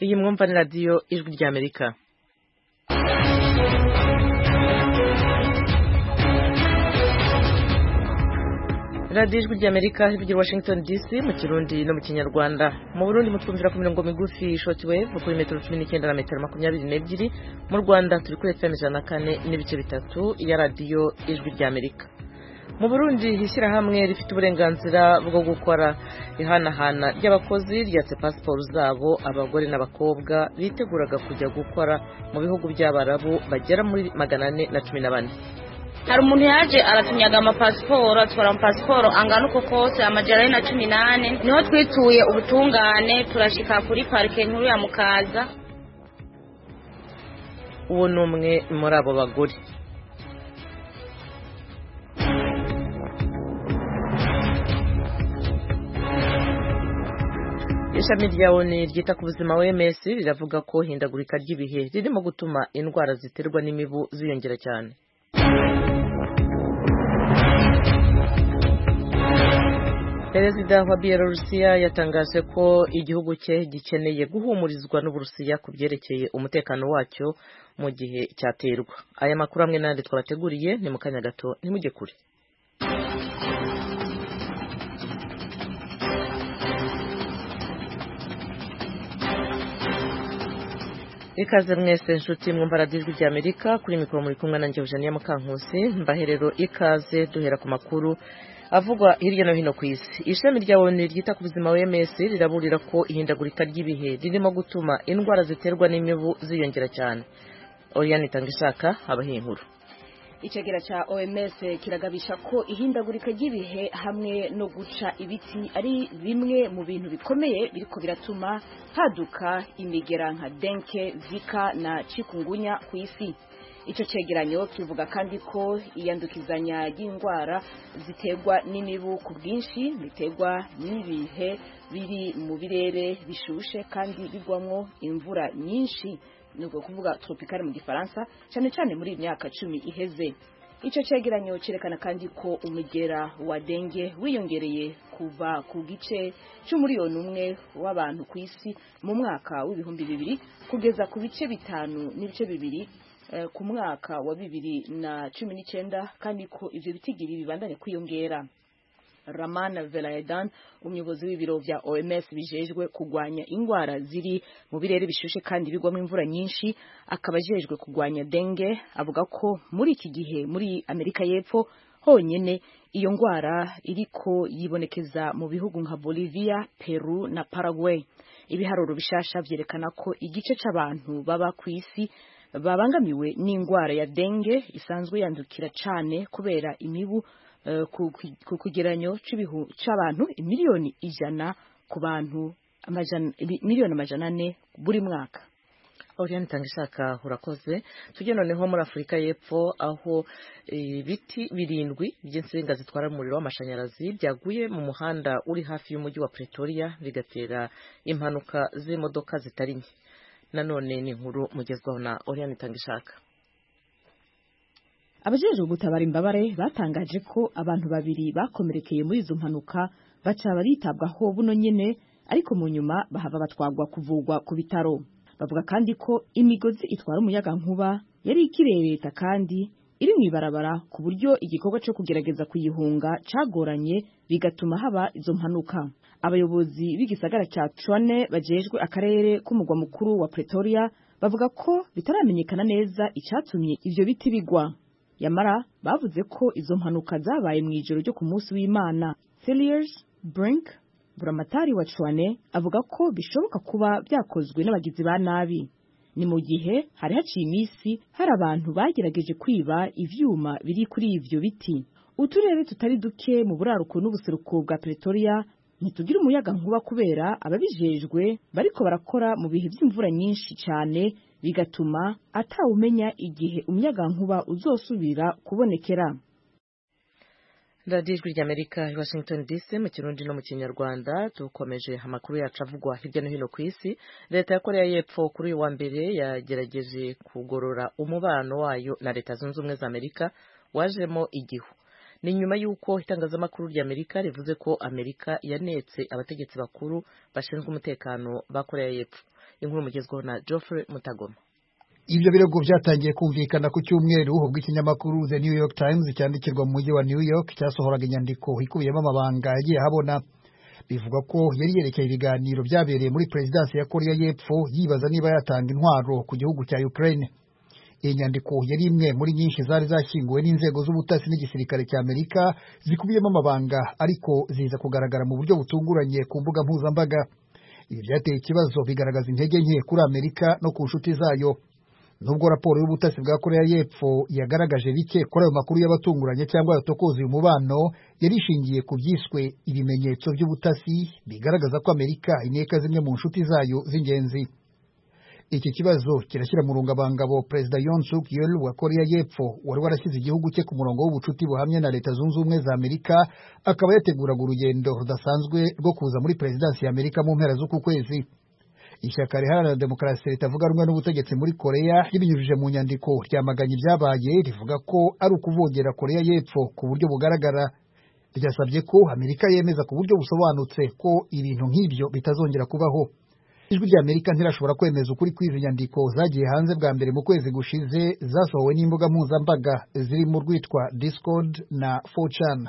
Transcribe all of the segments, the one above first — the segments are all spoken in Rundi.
iyi mwumva ni radiyo ijwi ry'amerika radiyo ijwi ry'amerika ivugira washington dc mu kirundi no mu kinyarwanda mu burundi mutwumvira ku mirongo migufi shoti wevu kuri metero cumi n'icyenda na metero makumyabiri n'ebyiri mu rwanda turi kuri efuperi ijana na kane n'ibice bitatu ya radiyo ijwi ry'amerika mu burundi ishyirahamwe rifite uburenganzira bwo gukora ihanahana ry'abakozi ryatse pasiporo zabo abagore n'abakobwa biteguraga kujya gukora mu bihugu by'abarabu bagera muri magana ane na cumi na bane hari umuntu yaje aratunyaga amapasiporo atwara amapasiporo angana uko kose amajana ane na cumi n'ane niho twituye ubutungane turashika kuri parike nkuru ya mukaza uwo ni umwe muri abo bagore ishami rya oni ryita ku buzima wms riravuga ko hindagurika ry'ibihe ririmo gutuma indwara ziterwa n'imibu ziyongera cyane perezida wa bielorusiya yatangaje ko igihugu cye gikeneye guhumurizwa n'uburusiya ku byerekeye umutekano wacyo mu gihe cyaterwa aya makuru amwe n'andi twabateguriye ni mu kanya gato ntimujye kure ikaze mwese nshuti mwumva radiyo ijwi ry'amerika kuri mikoro muri kumwe nanjye eugenia mukankusi mbaherero ikaze duhera ku makuru avugwa hirya no hino ku isi ishami rya onu ryita ku buzima wms riraburira ko ihindagurika ry'ibihe ririmo gutuma indwara ziterwa n'imibu ziyongera cyane oriyani itanga ishaka habaho inkuru icegera ca OMS kiragabisha ko ihindagurika ry'ibihe hamwe no guca ibiti ari bimwe mu bintu bikomeye biriko biratuma haduka imigera nka denke zika na chikungunya ku isi ico cegeranyo kivuga kandi ko iyandukizanya ry'indwara ziterwa n'imibu ku bwinshi biterwa n'ibihe biri mu birere bishushe kandi bigwamwo imvura nyinshi nuko kuvuga tropicale mu gifaransa cyane cyane muri imyaka cumi iheze icyo cegeranyo cyerekana kandi ko umugera wa denge wiyongereye kuva ku gice cy'umuriyoni umwe w'abantu ku isi mu mwaka w'ibihumbi bibiri kugeza ku bice bitanu n'ibice bibiri ku mwaka wa bibiri na cumi n'icyenda kandi ko ivyo bitigiri bibandanye kwiyongera Raman Velayadan umuyobozi w'ibiro vya OMS bijejwe kugwanya ingwara ziri mu birere bishushe kandi bigwamo imvura nyinshi akaba ajejwe kugwanya denge avuga ko muri iki gihe muri Amerika y'Epfo honyene iyo ngwara iriko yibonekeza mu bihugu nka Bolivia, Peru na Paraguay ibiharuro bishasha vyerekana ko igice c'abantu baba ku isi babangamiwe n'ingwara ya denge isanzwe yandukira cane kubera imibu ku kigeranyo c'abantu miliyoni ijana ku bantu miliyoni amajana ane buri mwaka Oriane tanga ishaka urakoze tujye noneho muri Afurika y'Epfo aho ibiti birindwi by'insinga zitwara umuriro w'amashanyarazi byaguye mu muhanda uri hafi y'umujyi wa Pretoria bigatera impanuka z'imodoka zitari nke nanone ni inkuru mugezwaho na Oriane tanga ishaka abajejwe gutabara imbabare batangaje ko abantu babiri bakomerekeye muri izo mpanuka baca baritabwaho buno nyene ariko mu nyuma bahava batwagwa kuvugwa ku bitaro bavuga kandi ko imigozi itwara umuyaga nkuba yari ikirereta kandi iri mu ibarabara ku buryo igikorwa cyo kugerageza kuyihunga cagoranye bigatuma haba izo mpanuka abayobozi b'igisagara ca Tshwane bajejwe akarere k'umugwa mukuru wa Pretoria bavuga ko bitaramenyekana neza icatumye ivyo biti bigwa yamara bavuze ko izo mpanuka zabaye mu ijoro ryo ku munsi w'Imana Cilliers Brink buramatari wa Chwane avuga ko bishoboka kuba byakozwe n'abagizi ba nabi ni mu gihe hari haciye iminsi hari abantu bagerageje kwiba ivyuma biri kuri ivyo biti uturere tutari duke mu buraruko n'ubuseruko bwa Pretoria ntitugira umuyaga nkuba kubera ababijejwe bariko barakora mu bihe by'imvura nyinshi cyane bigatuma atawumenya igihe umuyaga nkuba uzosubira kubonekera radiyo ijwi ry'amerika i washington dc mu kirundi no mu kinyarwanda dukomeje amakuru yacu avugwa hirya no hino ku isi leta ya koreya y'epfo kuri uyu wa mbere yagerageje kugorora umubano wayo na leta zunze ubumwe za amerika wajemo igihu ni nyuma y'uko itangazamakuru ry'amerika rivuze ko amerika yanetse abategetsi bakuru bashinzwe umutekano ba koreya y'epfo inkuru mugezweho na Geoffrey Mutagoma ibyo birego byatangiye kumvikana ku cyumweru ubwo ikinyamakuru The New York Times cyandikirwa mu mujyi wa New York cyasohoraga inyandiko ikubiyemo amabanga yagiye ahabona bivuga ko yari yerekeye ibiganiro byabereye muri perezidansi ya Korea y'Epfo yibaza niba yatanga intwaro ku gihugu cya Ukraine iyi nyandiko yari imwe muri nyinshi zari zashyinguwe n'inzego z'ubutasi n'igisirikare cya Amerika zikubiyemo amabanga ariko ziza kugaragara mu buryo butunguranye ku mbuga mpuzambaga ibi byateye ikibazo bigaragaza intege nke kuri Amerika no ku nshuti zayo nubwo raporo y'ubutasi bwa korea y'epfo yagaragaje bike kuri ayo makuru y'abatunguranye cyangwa yatokoza uyu mubano yari ishingiye ku byiswe ibimenyetso by'ubutasi bigaragaza ko amerika ineka zimwe mu nshuti zayo z'ingenzi iki kibazo kirashyira mu rungabangabo perezida Yoon Suk Yeol wa korea y'epfo wari warashyize igihugu cye ku murongo w'ubucuti buhamye na leta zunze ubumwe za amerika akaba yateguraga urugendo rudasanzwe rwo kuza muri perezidansi ya amerika mu mpera z'uku kwezi ishyaka riharanira demokarasi ritavuga rumwe n'ubutegetsi muri korea ribinyujije mu nyandiko ryamaganye ibyabaye rivuga ko ari ukuvogera korea y'epfo ku buryo bugaragara ryasabye ko amerika yemeza ku buryo busobanutse ko ibintu nk'ibyo bitazongera kubaho ijwi rya amerika ntirashobora kwemeza ukuri kw'izi nyandiko zagiye hanze bwa mbere mu kwezi gushize zasohowe n'imbuga mpuzambaga zirimo urwitwa discord na 4chan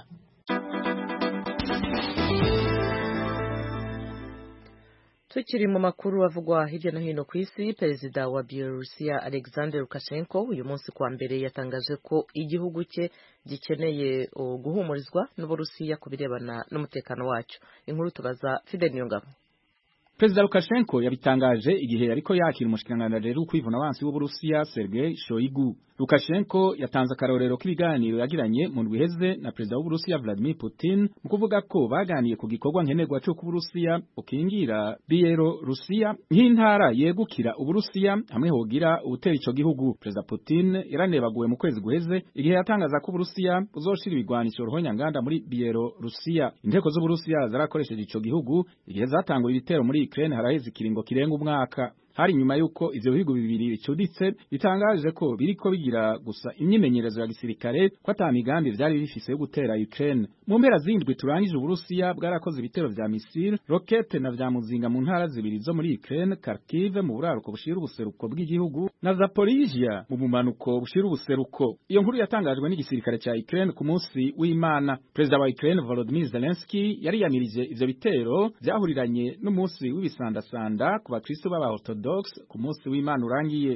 tukiri mu makuru avugwa hirya no hino ku isi perezida wa bielorusiya alexander lukashenko uyu munsi kuwa mbere yatangaje ko igihugu cye gikeneye guhumurizwa n'uburusiya ku birebana n'umutekano wacyo inkuru tubaza fidel niyongabo Perezida Lukashenko yabitangaje igihe yariko yakira umushikiranganji rero kwivuna abansi w'Uburusiya Sergei Shoigu. Lukashenko yatanze akarorero k'ibiganiro yagiranye mu ndwi iheze na perezida w'Uburusiya Vladimir Putin mu kuvuga ko baganiye ku gikorwa nkenerwa cyo Uburusiya ukingira Bielorusiya nk'intara yegukira Uburusiya hamwe hogira ubutera ico gihugu. Perezida Putin yaranebaguwe mu kwezi guheze igihe yatangaza ko Uburusiya buzoshira ibigwanisho ruhonyanganda muri Bielorusiya. Inteko z'Uburusiya zarakoresheje ico gihugu igihe zatangura ibitero muri Ukraine haraheze ikiringo kirenga umwaka hari nyuma yuko ivyo bihugu bibiri bicuditse bitangaje ko biriko bigira gusa imyimenyerezo ya gisirikare ko ata migambi vyari bifise yo gutera Ukraine mu mpera zindwi turangije Uburusiya bwarakoze ibitero vya misile rokete na vya muzinga mu ntara zibiri zo muri Ukraine Kharkiv mu buraruko bushira ubuseruko bw'igihugu na Zaporizhia mu bumanuko bushira ubuseruko iyo nkuru yatangajwe n'igisirikare ca Ukraine ku munsi w'Imana Perezida wa Ukraine Volodymyr Zelensky yari yamirije ivyo bitero vyahuriranye n'umunsi w'ibisandasanda ku bakristo b'aba Orthodox ku munsi w'Imana urangiye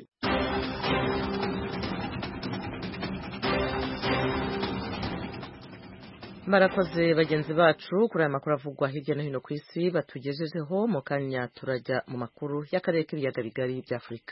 barakoze bagenzi bacu kuri aya makuru avugwa hirya no hino ku isi batugejejeho mu kanya turajya mu makuru y'akarere k'ibiyaga bigari bya afurika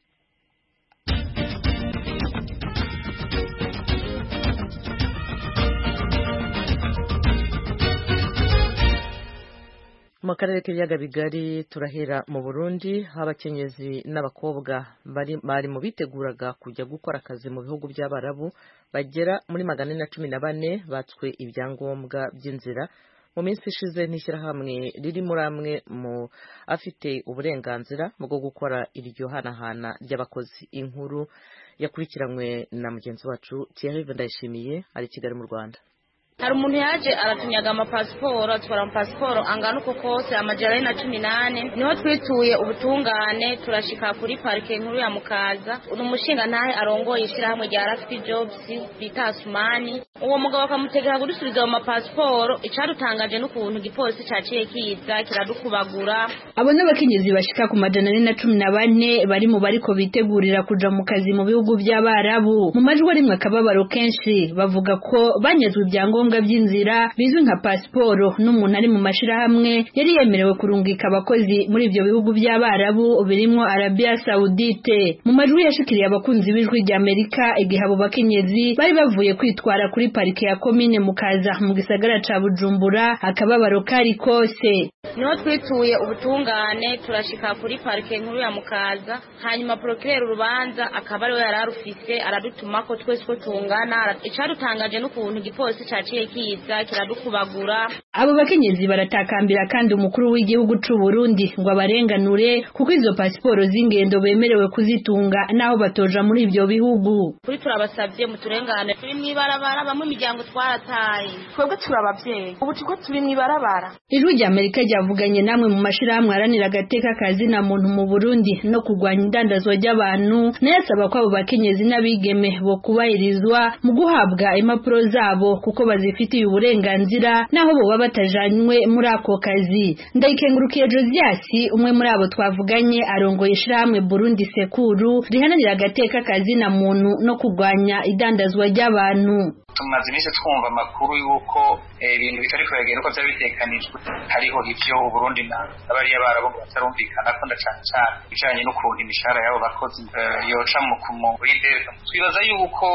mu karere k'ibiyaga bigari turahera mu burundi aho abakenyezi n'abakobwa bari mu biteguraga kujya gukora akazi mu bihugu by'abarabu bagera muri magana ane na cumi na bane batswe ibyangombwa by'inzira mu minsi ishize n'ishyirahamwe riri muri amwe mu afite uburenganzira bwo gukora iryo hanahana ry'abakozi inkuru yakurikiranywe na mugenzi wacu Thierry Ndayishimiye ari i Kigali mu Rwanda hari umuntu yaje aratunyaga amapasiporo atwara amapasiporo angana uko kose amajana ane na cumi n'ane niho twituye ubutungane turashika kuri parike nkuru ya mukaza ni umushinga ntahe arongoye ishyirahamwe rya rafiti jobs bita asumani uwo mugabo akamutegeka kudusubiza ayo mapasiporo icadutangaje n'ukuntu igipolisi caciye kiza kiradukubagura abo n'abakenyezi bashika ku majana ane na cumi na bane bari mu bariko bitegurira kuja mu kazi mu bihugu by'abarabu mu majwi arimwe akababaro kenshi bavuga ko banyazwe ibyangombwa ibyangombwa by'inzira bizwi nka pasiporo n'umuntu ari mu mashirahamwe yari yemerewe kurungika abakozi muri ibyo bihugu by'abarabu birimo Arabia Saudite mu majwi yashikiriye abakunzi b'ijwi rya Amerika igihe abo bakenyezi bari bavuye kwitwara kuri parike ya komine mukaza mu gisagara ca Bujumbura akababaro kari kose niho twituye ubutungane turashika kuri parike nkuru ya mukaza hanyuma procureur urubanza akaba ariwe yari arufise aradutuma ko twese ko tungana icadutangaje n'ukuntu igipolisi caciye kiza kiradukubagura abo bakenyezi baratakambira kandi umukuru w'igihugu c'u Burundi ngo abarenganure kuko izo pasiporo z'ingendo bemerewe kuzitunga naho batoja muri ivyo bihugu kuri turabasabye muturengane turi mw'ibarabara bamwe imiryango twarataye twebwe turi abavyeyi ubu tuko turi mw'ibarabara ijwi rya amerika ryavuganye namwe mu mashirahamwe aharanira agateka kazina muntu mu burundi no kurwanya indandazwa ry'abantu nayo asaba ko abo bakenyezi n'abigeme bo kubahirizwa mu guhabwa impapuro zabo kuko bazifitiye uburenganzira naho boba batajanywe muri ako kazi ndayikengurukiye josiasi umwe muri abo twavuganye arongoye ishirahamwe burundi sekuru rihananira agateka kazina muntu no kurwanya idandazwa ry'abantu tumaze iminsi twumva amakuru y'uko ibintu bitari kuragenda uko byari bitekanijwe hariho ivyo uburundi n'abariya barabo ngo batarumvikana ko na cane cane ibijanye n'ukuntu imishahara y'abo bakozi yoca muri delta twibaza yuko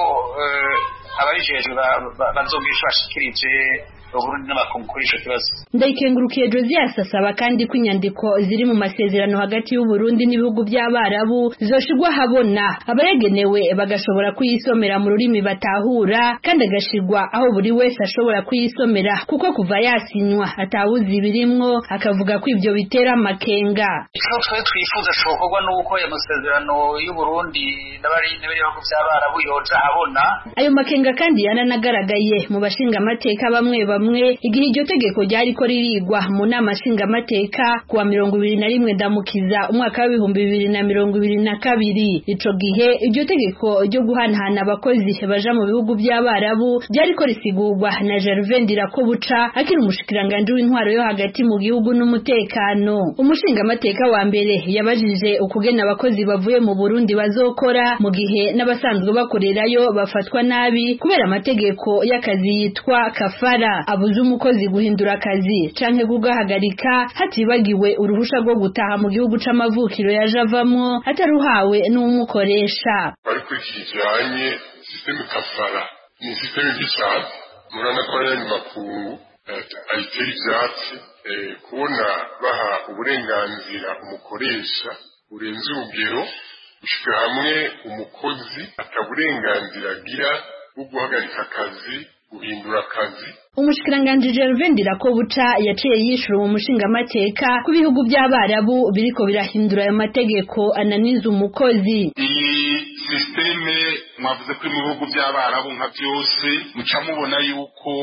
ababijejwe bazogira ico bashikirije uburundi n'amakungu kuri ico kibazo ndayikengurukiye josias asaba kandi ko inyandiko ziri mu masezerano hagati y'uburundi n'ibihugu by'abarabu zoshirwa habona abayagenewe bagashobora kuyisomera mu rurimi batahura kandi agashirwa aho buri wese ashobora kuyisomera kuko kuva yasinywa atawuzi ibirimwo akavuga ko ivyo bitera amakenga ico twe twifuza cokorwa n'uko ayo masezerano y'uburundi n'abihugu by'abarabu yoja habona ayo makenga kandi yananagaragaye mu bashinga amateka bamwe bamwe igihe iryo tegeko ryariko ririgwa mu nama nshingamateka kuwa mirongo ibiri na rimwe ndamukiza umwaka w'ibihumbi bibiri na mirongo ibiri na kabiri ico gihe iryo tegeko ryo guhanahana abakozi baja mu bihugu by'abarabu ryariko risigurwa na Gervais Ndirakobuca akiri umushikiranganji w'intwaro yo hagati mu gihugu n'umutekano umushingamateka wa mbere yabajije ukugena abakozi bavuye mu Burundi bazokora mu gihe n'abasanzwe bakorerayo bafatwa nabi kubera amategeko y'akazi yitwa kafara abuze umukozi guhindura akazi canke kugahagarika hatibagiwe uruhusha rwo gutaha mu gihugu c'amavukiro yaje avamwo ataruhawe n'umukoresha ariko iki kijanye sisiteme kafara ni sisiteme mbi cane murabona ko ari makungu ayitera ivyatsi kubona baha uburenganzira umukoresha burenze urugero gushika hamwe umukozi ataburenganzira agira bwo guhagarika akazi guhindura akazi umushikiranganji Gervais Ndirakobuca yaciye yishura mu mushingamateka ku bihugu by'abarabu biriko birahindura ayo mategeko ananiza umukozi iyi sisiteme mwavuze ko mu bihugu by'abarabu nka byose muca mubona yuko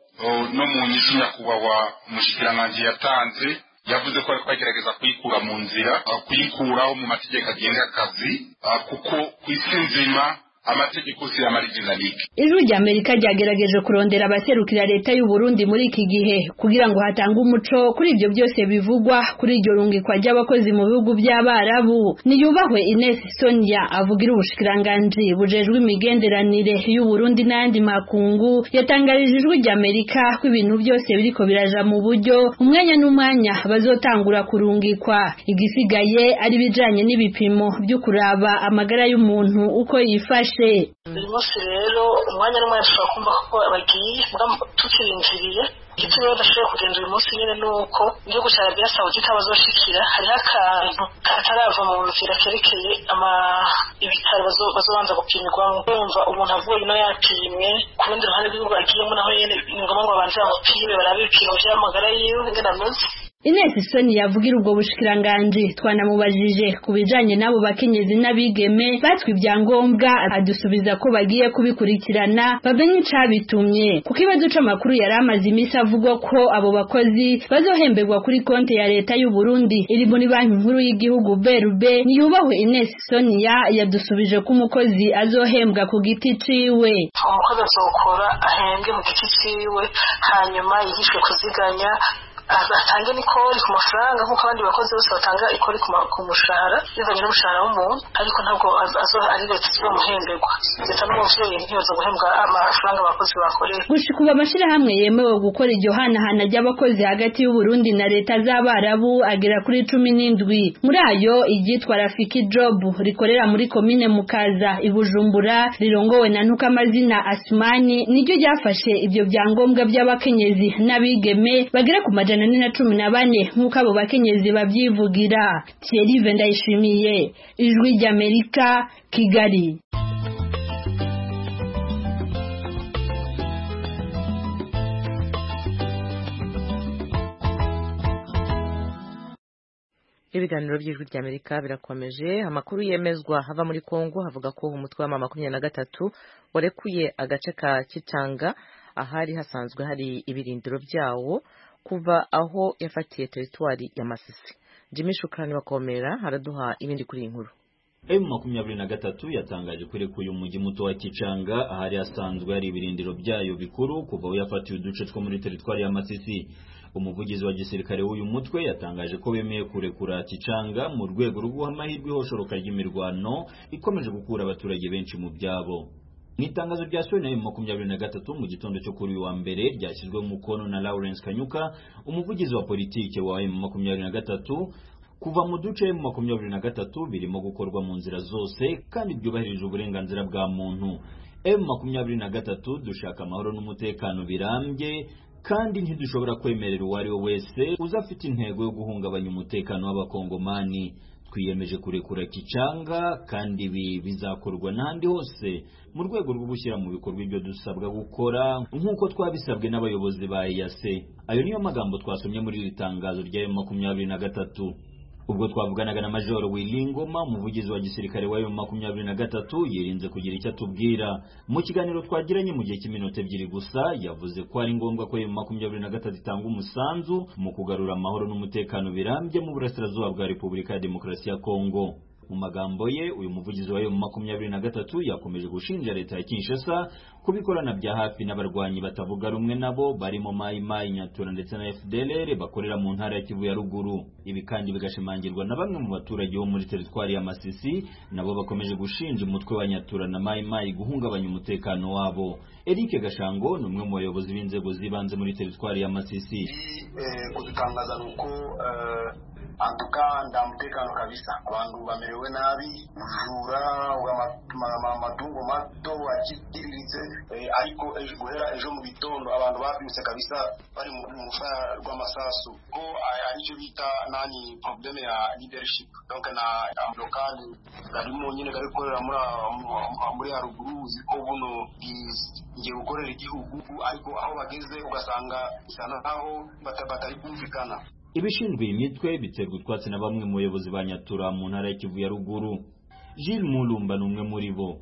no mu nyishu nyakubahwa umushikiranganji yatanze yavuze ko ariko agerageza kuyikura mu nzira kuyikuraho mu mategeko agenga akazi kuko ku isi nzima amategeko si amarijinalike ijwi rya amerika ryagerageje kurondera abaserukira leta y'u Burundi muri iki gihe kugira ngo hatange umuco kuri ibyo byose bivugwa kuri iryo rungikwa ry'abakozi mu bihugu by'abarabu niyubahwe Ines Sonia avugira ubushikiranganji bujejwe imigenderanire y'u Burundi n'ayandi makungu yatangarije ijwi rya amerika ko ibintu byose biriko biraja mu buryo umwanya n'umwanya bazotangura kurungikwa igisigaye ari bijanye n'ibipimo byo kuraba amagara y'umuntu uko yifashe uyu munsi rero umwanya n'umwanya dushobora kumva ko bagiye tukirinziriye icyo rero badashoboye kugenda uyu munsi nyine ni uko igihugu cya arabiya sawudita bazoshikira hariho akantu katarava mu nzira kerekeye ibitaro bazobanza gupimirwamo urumva umuntu avuye ino yapimwe ku rundi ruhande rw'igihugu agiyemo naho nyine ni ngombwa ngo babanze bamupime barabe ibipimo by'amagara yiwe ingene ameze Ines Soni yavugira ubwo bushikiranganji twanamubajije ku bijanye n'abo bakenyezi n'abigeme batwe ibyangombwa adusubiza ko bagiye kubikurikirana bamenye icabitumye kuko ikibazo c'amakuru yari amaze imisi avugwa ko abo bakozi bazohemberwa kuri konti ya leta y'u Burundi iri muri banki nkuru y'igihugu BRB niyubahwe Ines Sonia yadusubije ko umukozi azohembwa ku giti ciwe umukozi azokora ahembwe mu giti ciwe hanyuma yigishwe kuziganya atange n'ikori ku mafaranga nk'uko abandi bakozi bose batanga ikori ku mushahara bivanye n'umushahara w'umuntu ariko ntabwo ari leta izomuhemberwa leta n'umuvyeyi ntiyoza guhembwa amafaranga abakozi bakorera gushika ubu amashirahamwe yemewe gukora iryo hanahana ry'abakozi hagati y'uburundi na leta z'abarabu agera kuri cumi n'indwi muri ayo iryitwa rafiki job rikorera muri komine mukaza i bujumbura rirongowe na ntukamazina asumani niryo ryafashe ibyo byangombwa by'abakenyezi n'abigeme bagera ku majana ane na cumi na bane nk'uko abo bakenyezi babyivugira Thierry Ndayishimiye ijwi ry'Amerika Kigali ibiganiro by'ijwi ry'amerika birakomeje amakuru yemezwa hava muri kongo havuga ko umutwe wa makumyabiri na gatatu warekuye agace ka kitanga ahari hasanzwe hari ibirindiro byawo kuva aho yafatiye teritwari ya masisi jimmy shukrani wakomera haraduha ibindi kuri iyi nkuru emu makumyabiri na gatatu yatangaje ko irekuye umujyi muto wa kicanga ahari hasanzwe hari ibirindiro byayo bikuru kuva aho yafatiye uduce two muri teritwari ya masisi umuvugizi wa gisirikare w'uyu mutwe yatangaje ko bemeye kurekura kicanga mu rwego rwo guha amahirwe ihoshoroka ry'imirwano ikomeje gukura abaturage benshi mu byabo mu itangazo ryasohowe na emu makumyabiri na gatatu mu gitondo cyo kuri uyu wa mbere ryashyizweho umukono na lawrence kanyuka umuvugizi wa politike wa emu makumyabiri na gatatu kuva mu duce mu makumyabiri na gatatu birimo gukorwa mu nzira zose kandi byubahirije uburenganzira bwa muntu emu makumyabiri na gatatu dushaka amahoro n'umutekano birambye kandi ntidushobora kwemerera uwo ari we wese uza afite intego yo guhungabanya umutekano w'abakongomani twiyemeje kurekura kicanga kandi ibi bizakorwa n'ahandi hose mu rwego rwo gushyira mu bikorwa ibyo dusabwa gukora nk'uko twabisabwe n'abayobozi ba eyase ayo niyo magambo twasomye muri iri tangazo rya makumyabiri na gatatu ubwo twavuganaga na majoro wilingoma umuvugizi wa gisirikare wa makumyabiri na gatatu yirinze kugira icyo atubwira mu kiganiro twagiranye mu gihe cy'iminota ebyiri gusa yavuze ko ari ngombwa ko makumyabiri na gatatu itanga umusanzu mu kugarura amahoro n'umutekano birambye mu burasirazuba bwa repubulika ya demokarasi ya kongo mu magambo ye uyu muvugizi wa makumyabiri na gatatu yakomeje gushinja leta ya kinshasa kubikorana bya hafi n'abarwanyi batavuga rumwe nabo barimo mayi mayi nyatura ndetse na fdlr bakorera mu ntara ya kivu ya ruguru ibi kandi bigashimangirwa na bamwe mu baturage bo muri teritwari ya masisi nabo bakomeje gushinja umutwe wa nyatura na mayi mayi guhungabanya umutekano wabo eric gashango ni umwe mu bayobozi b'inzego z'ibanze muri teritwari ya masisi kudutangaza ni uko antuka nta mutekano kabisa abantu bamerewe nabi ubujura amatungo mato akiriritse ariko guhera ejo mu gitondo abantu babyutse kabisa bari mu rufa rw'amasasu ko aricyo bita nani probleme ya leadership donc na lokali garimo nyine gari gukorera muri haruguru uzi ko buno ngiye gukorera igihugu ariko aho bageze ugasanga bisa naho batari kumvikana ibishinzwe iyi mitwe biterwa utwatsi na bamwe mu bayobozi ba nyatura mu ntara ya kivu ya ruguru Gilles Mulumba ni umwe muri bo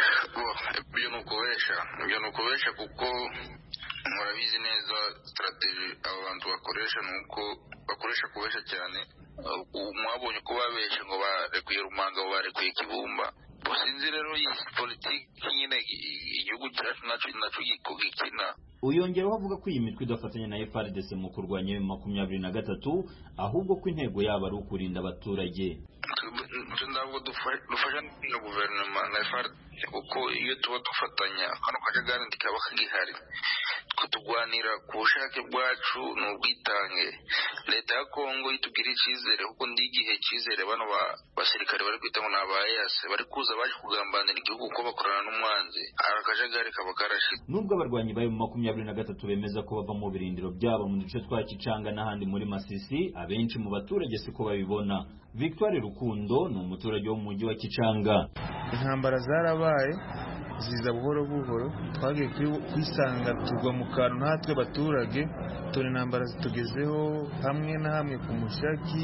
ibyo ni ukubesha ibyo ni ukubesha kuko murabizi neza sitarateji abo bantu bakoresha ni uko bakoresha kubesha cyane mwabonye ko babeshe ngo barekuye rumanga ngo barekuye kibumba sinzi rero iyi politiki nyine igihugu cyacu nacyo gikina uyongeraho avuga ko iyi mitwe idafatanya na FRDC mu kurwanya makumyabiri na gatatu ahubwo ko intego yabo ari ukurinda abaturage ntabwo dufasha na guverinoma na FRDC kuko iyo tuba dufatanya kano kajagari ntikaba kagihari kutugwanira ku bushake bwacu ni ubwitange leta ya kongo itubwira icyizere kuko ndi igihe cyizere bano basirikare bari kwita ngo ni aba eyase bari kuza baje kugambanira igihugu kuko bakorana n'umwanzi akajagari kaba karashize nubwo abarwanyi bayo mu makumyabiri na gatatu bemeza ko bava mu birindiro byabo mu duce twa kicanga n'ahandi muri masisi abenshi mu baturage siko babibona victoire rukundo ni umuturage wo mu mujyi wa kicanga intambara zarabaye ziza buhoro buhoro twagiye kwisanga tugwa mu kantu natwe abaturage tubona intambara zitugezeho hamwe na hamwe ku mushaki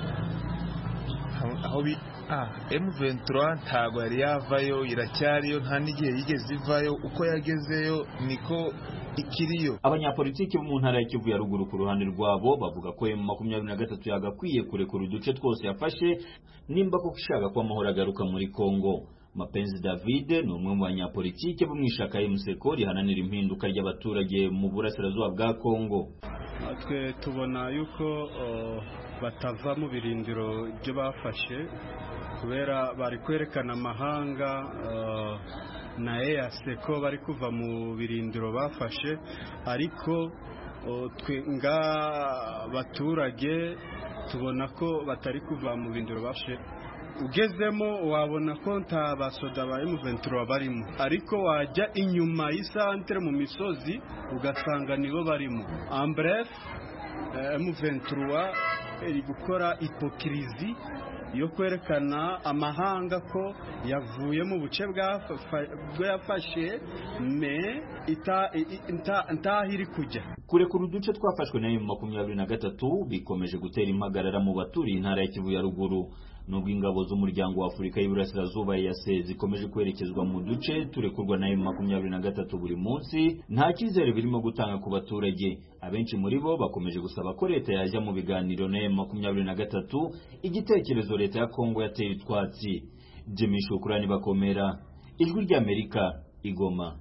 aho M23 ntago yari yavayo iracyariyo nta n'igihe yigeze ivayo uko yagezeyo niko ikiriyo abanyapolitiki bo mu ntara ya Kivu ya ruguru ku ruhande rwabo bavuga ko M makumyabiri na gatatu yagakwiye kurekura uduce twose yafashe nimba koko ishaka ko amahoro agaruka muri Kongo Mapenzi David ni umwe mu banyapolitike bo mu ishaka MSECO rihananira impinduka ry'abaturage mu burasirazuba bwa Kongo twe tubona yuko batava mu birindiro ibyo bafashe kubera bari kwerekana amahanga na EAC ko bari kuva mu birindiro bafashe ariko twe nga baturage tubona ko batari kuva mu birindiro bafashe ugezemo wabona ko nta basoda ba M23 barimo ariko wajya inyuma y'isantere mu misozi ugasanga nibo barimo ambref M23 iri gukora hipokirizi yo kwerekana amahanga ko yavuye mu buce bwo yafashe me ntaho iri kujya kurekura uduce twafashwe na emu makumyabiri na gatatu bikomeje gutera impagarara mu baturiye intara ya kivu ya ruguru nubwo ingabo z'umuryango wa afurika y'iburasirazuba yase zikomeje kwerekezwa mu duce turekurwa na emu makumyabiri na gatatu buri munsi nta cyizere birimo gutanga ku baturage abenshi muri bo bakomeje gusaba ko leta yajya mu biganiro na emu makumyabiri na gatatu igitekerezo leta ya kongo yateye utwatsi jimmy shukurani bakomera ijwi ry'amerika igoma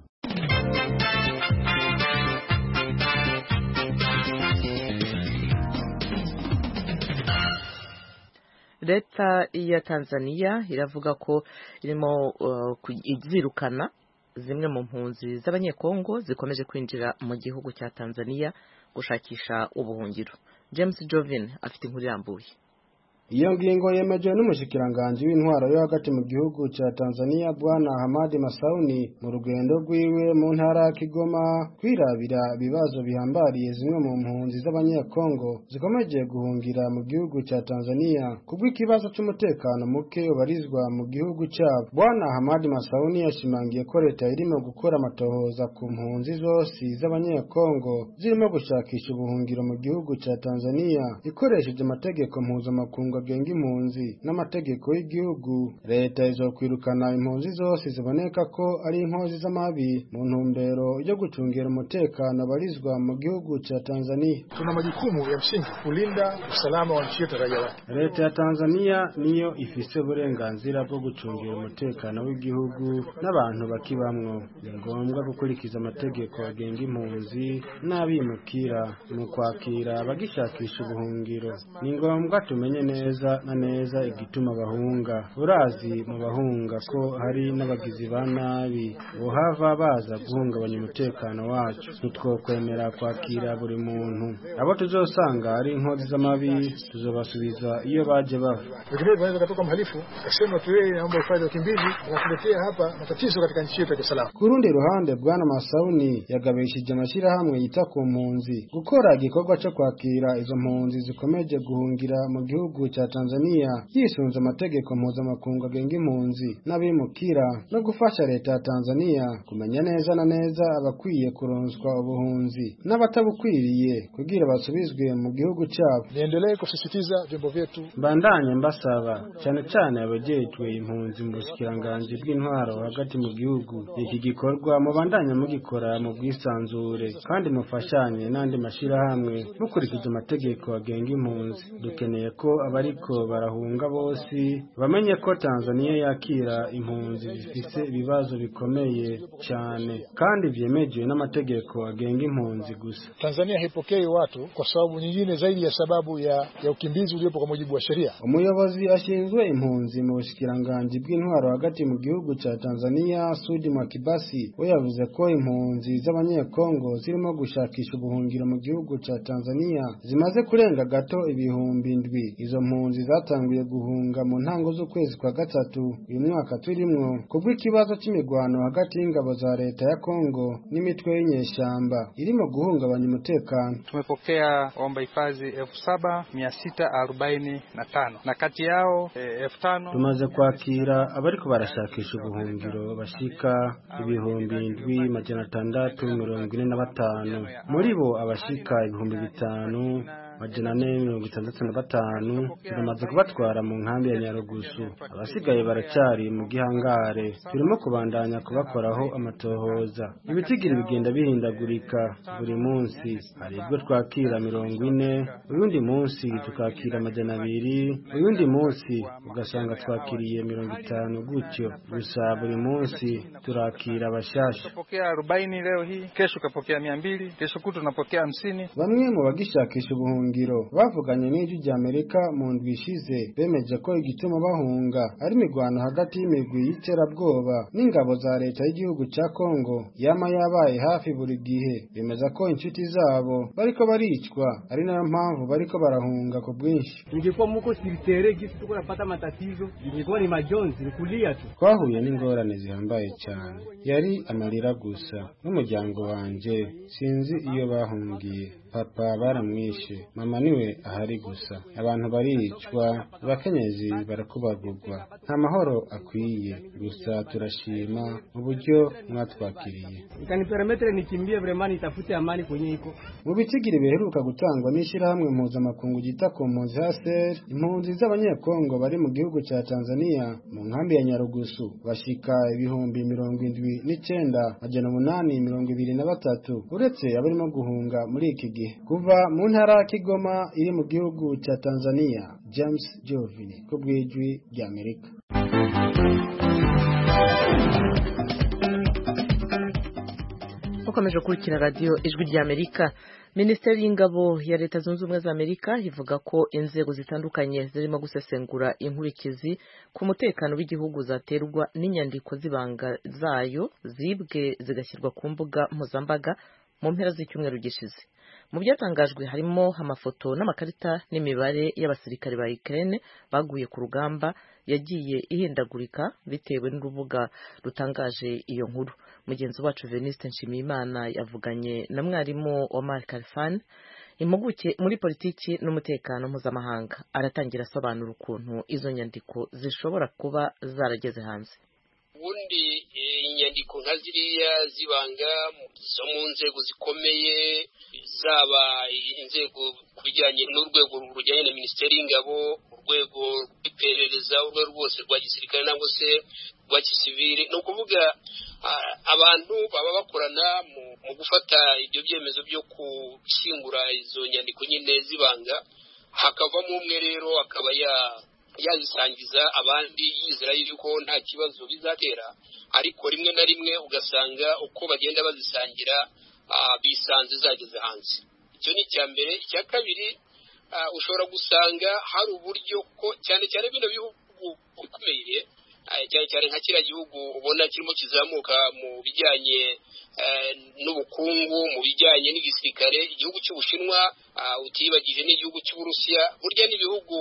leta ya tanzania iravuga ko irimo izirukana zimwe mu mpunzi z'abanyekongo zikomeje kwinjira mu gihugu cya tanzania gushakisha ubuhungiro james jovin afite inkuru irambuye iyo ngingo yemejwe n'umushikiranganji w'intwaro yo hagati mu gihugu cya Tanzania bwana Hamadi Masauni mu rugendo rwiwe mu ntara ya Kigoma kwirabira ibibazo bihambariye zimwe mu mpunzi z'abanyekongo zikomeje guhungira mu gihugu cya Tanzania kubw'ikibazo cy'umutekano muke ubarizwa mu gihugu cyabo bwana Hamadi Masauni yashimangiye ko leta irimo gukora amatohoza ku mpunzi zose z'abanyekongo zirimo gushakisha ubuhungiro mu gihugu cya Tanzania ikoresheje amategeko mpuzamakungu agenga impunzi n'amategeko y'igihugu leta izokwirukana impunzi zose ziboneka ko ari inkozi z'amabi mu ntumbero yo gucungira umutekano abarizwa mu gihugu cha Tanzania. Tuna majukumu ya msingi kulinda usalama wa nchi yetu raia wake. Leta ya Tanzania niyo ifise uburenganzira bwo gucungira umutekano w'igihugu n'abantu bakibamwo. Ni ngombwa gukurikiza amategeko agenga impunzi n'abimukira mu kwakira abagishakisha ubuhungiro. Ni ngombwa tumenye neza na neza igituma bahunga urazi mu bahunga ko hari n'abagizi ba nabi bohava baza guhungabanya umutekano wacu ntitwokwemera kwakira buri muntu abo tuzosanga ari inkozi z'amabi tuzobasubiza iyo baje bava Vinginevyo wanaweza katoka mhalifu akasema tu yeye naomba hifadhi ya wakimbizi anatuletea hapa matatizo katika nchi yetu ya Kiislamu. ku rundi ruhande bwana Masauni yagabishije amashyirahamwe yita ku mpunzi gukora igikorwa cyo kwakira izo mpunzi zikomeje guhungira mu gihugu cya Tanzania yisunze amategeko mpuzamakungu agenga impunzi n'abimukira no gufasha leta ya Tanzania kumenya neza na neza abakwiye kuronswa ubuhunzi n'abatabukwiriye kugira basubizwe mu gihugu cyabo Niendelee kusisitiza vyombo vyetu mbandanye mbasaba cyane cyane abajejwe impunzi mu bushikiranganji bw'intwaro hagati mu gihugu iki gikorwa mubandanye mugikora mu bwisanzure kandi mufashanye n'andi mashyirahamwe mukurikije amategeko agenga impunzi dukeneye ko abariko barahunga bose bamenye ko Tanzania yakira impunzi zifise ibibazo bikomeye cyane kandi vyemejwe n'amategeko agenga impunzi gusa Tanzania haipokei watu kwa sababu nyingine zaidi ya sababu ya, ya ukimbizi uliopo kwa mujibu wa sheria. umuyobozi ashinzwe impunzi mu bushikiranganji bw'intwaro hagati mu gihugu cya Tanzania Sudi Mwakibasi we yavuze ko impunzi z'abanyekongo zirimo gushakisha ubuhungiro mu gihugu cya Tanzania zimaze kurenga gato ibihumbi indwi izo mpunzi zatanguye guhunga mu ntango z'ukwezi kwa gatatu uyu mwaka turimwo kubw'ikibazo cy'imigwano hagati y'ingabo za leta ya Kongo n'imitwe y'inyeshyamba irimo guhungabanya umutekano Tumepokea waomba hifadhi elfu saba mia sita arobaini na tano na kati yao eh, elfu tano tumaze kwakira abariko barashakisha ubuhungiro bashika ibihumbi indwi majana atandatu mirongo ine na batanu muri bo abashika ibihumbi bitanu majana ane mirongo itandatu na batanu turamaze kubatwara mu nkambi ya nyarugusu abasigaye baracari mu gihangare turimo kubandanya kubakoraho amatohoza ibitigiri bigenda bihindagurika buri munsi hari ibyo twakira mirongo ine uyundi munsi tukakira amajana abiri uyundi munsi ugasanga twakiriye mirongo itanu gutyo gusa buri munsi turakira abashasha Tutapokea arobaini leo hii, kesho ukapokea mia mbili, kesho kutu tunapokea hamsini. bamwe mu bagishakisha ubuhungiro bavuganye n'ijwi rya amerika mu ndwi ishize bemeje ko igituma bahunga ari imirwano hagati y'imigwi y'iterabwoba n'ingabo za leta y'igihugu cya kongo yama yabaye hafi buri gihe bemeza ko inshuti zabo bariko baricwa ari nayo mpamvu bariko barahunga ku bwinshi Ingekuwa muko siritere gisi tuko napata matatizo, ingekuwa ni majonzi, ni kulia tu. twahuye n'ingorane zihambaye cyane yari amarira gusa n'umuryango wanje sinzi iyo bahungiye papa baramwishe mama niwe ahari gusa abantu baricwa abakenyezi barakubagurwa nta mahoro akwiye gusa turashima uburyo mwatwakiriye Ikanipermetre nikimbie vraiment nitafute amani kwenye iko. mu bitigiri biheruka gutangwa n'ishyirahamwe mpuzamakungu ryita ku mpunzi haser impunzi z'abanyekongo bari mu gihugu cya tanzania mu nkambi ya nyarugusu bashika ibihumbi mirongo indwi n'icenda majana umunani mirongo ibiri na batatu uretse abarimo guhunga muri iki gihe kuva mu ntara ya kigoma iri mu gihugu cya tanzania james jovini ku bw'ijwi ry'amerika mukomeje gukurikira radiyo ijwi ry'amerika minisiteri y'ingabo ya leta zunze ubumwe za amerika ivuga ko inzego zitandukanye zirimo gusesengura inkurikizi ku mutekano w'igihugu zaterwa n'inyandiko z'ibanga zayo zibwe zigashyirwa ku mbuga mpuzambaga mu mpera z'icyumweru gishize mu byatangajwe harimo amafoto n'amakarita n'imibare y'abasirikare ba Ukraine baguye ku rugamba yagiye ihindagurika bitewe n'urubuga rutangaje iyo nkuru mugenzi wacu Veniste Nshimiyimana yavuganye na mwarimu Omar Kalfan impuguke muri politiki n'umutekano mpuzamahanga aratangira asobanura ukuntu izo nyandiko zishobora kuba zarageze hanze ubundi inyandiko nka ziriya zibanga zo mu nzego zikomeye zaba inzego ku bijyanye n'urwego rujyanye na minisiteri y'ingabo urwego rw'iperereza urwego rwose rwa gisirikare cyangwa se rwa gisivili ni ukuvuga abantu baba bakorana mu gufata ibyo byemezo byo gushyingura izo nyandiko nyine zibanga hakavamo umwe rero akaba ya yazisangiza abandi yizera yuko nta kibazo bizatera ariko rimwe na rimwe ugasanga uko bagenda bazisangira bisanze zageze hanze icyo ni icya mbere icya kabiri ushobora gusanga hari uburyo ko cyane cyane bino bihugu bikomeye cyane cyane nka kiriya gihugu ubona kirimo kizamuka mu bijyanye n'ubukungu mu bijyanye n'igisirikare igihugu cy'ubushinwa utiyibagije n'igihugu cy'uburusiya burya n'ibihugu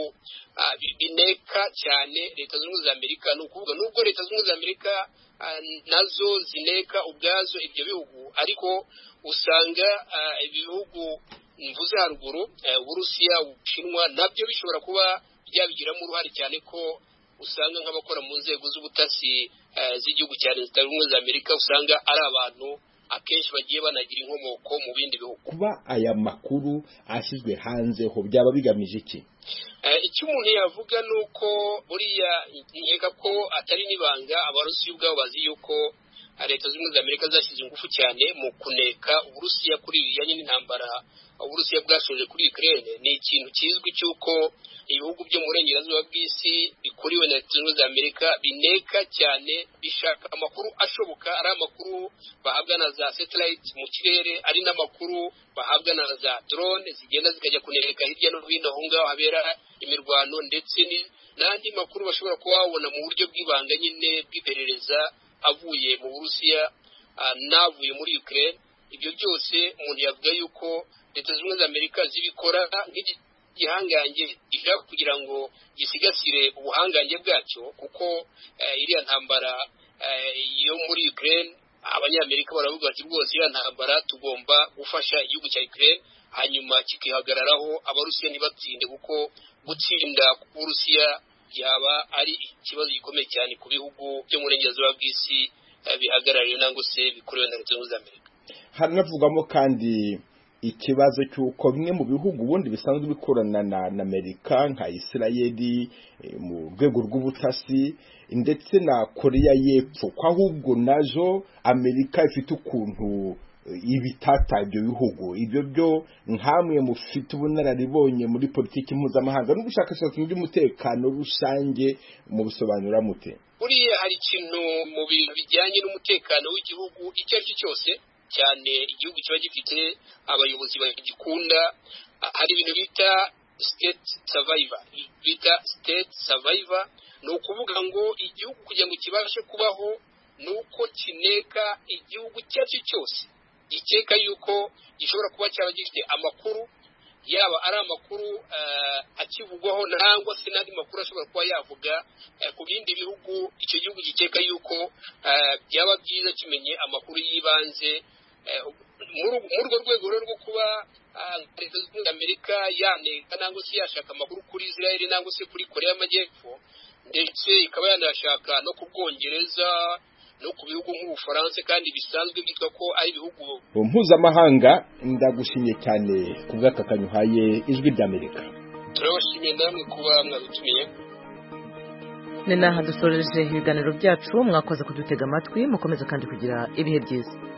bineka cyane leta zunze ubumwe za amerika ni ukuvuga nubwo leta zunze ubumwe za amerika nazo zineka ubwazo ibyo bihugu ariko usanga ibihugu mvuze haruguru uburusiya ubushinwa nabyo bishobora kuba byabigiramo uruhare cyane ko usanga nk'abakora mu nzego z'ubutasi z'igihugu cya leta zunze ubumwe za amerika usanga ari abantu akenshi bagiye banagira inkomoko mu bindi bihugu kuba aya makuru ashyizwe hanze ho byaba bigamije iki icyo umuntu yavuga ni uko buriya nkeka ko atari n'ibanga abarusiya ubwabo bazi yuko leta zunze ubumwe za amerika zashyize ingufu cyane mu kuneka uburusiya kuri bijyanye n'intambara uburusiya bwashoje kuri ukraine ni ikintu kizwi cy'uko ibihugu byo mu burengerazuba bw'isi bikuriwe na leta zunze ubumwe za amerika bineka cyane bishaka amakuru ashoboka ari amakuru bahabwa na za satellite mu kirere ari n'amakuru bahabwa na za drone zigenda zikajya kuneka hirya no hino aho ngaho habera imirwano ndetse n'andi makuru bashobora kuba babona mu buryo bw'ibanga nyine bw'iperereza avuye mu burusiya n'avuye muri ukraine ibyo byose umuntu yavuga yuko leta zunze ubumwe za amerika zibikora nk'igihangange gishaka kugira ngo gisigasire ubuhangange bwacyo kuko iriya ntambara yo muri ukraine abanyamerika baravuga bati rwose iriya ntambara tugomba gufasha igihugu cya ukraine hanyuma kikihagararaho abarusiya ntibatsinde kuko gutsinda k'uburusiya yaba ari ikibazo gikomeye cyane ku bihugu byo mu burengerazuba bw'isi bihagarariwe nangwa se bikorewe na leta zunze ubumwe za amerika hanavugwamo kandi ikibazo cy'uko bimwe mu bihugu ubundi bisanzwe bikorana na amerika nka isirayeli mu rwego rw'ubutasi ndetse na koreya y'epfo ko ahubwo nazo amerika ifite ukuntu ibitata ibyo bihugu ibyo byo nkamwe mufite ubunararibonye muri politiki mpuzamahanga n'ubushakashatsi mu by'umutekano rusange mu bisobanura mute buriya hari ikintu mu bintu bijyanye n'umutekano w'igihugu icyo ari cyo cyose cyane igihugu kiba gifite abayobozi bagikunda hari ibintu bita state survivor bita state survivor ni ukuvuga ngo igihugu kugira ngo kibashe kubaho ni uko kineka igihugu icyo ari cyo cyose gikeka yuko gishobora kuba cyaba gifite amakuru yaba ari amakuru akivugwaho nangwa se n'andi makuru ashobora kuba yavuga ku bindi bihugu icyo gihugu gikeka yuko byaba byiza kimenye amakuru y'ibanze muri urwo rwego rero rwo kuba leta zunze ubumwe amerika yaneka nangwa se yashaka amakuru kuri israel nangwa se kuri korea y'amajyepfo ndetse ikaba yanashaka no ku bwongereza no ku bihugu nk'ubufaransa kandi bisanzwe byitwa ko ari ibihugu mpuzamahanga ndagushimye cyane ku bw'akakanyu uhaye ijwi ry'amerika turabashimiye namwe kuba mwadutumiye ni naha dusoreje ibiganiro byacu mwakoze kudutega amatwi mukomeze kandi kugira ibihe byiza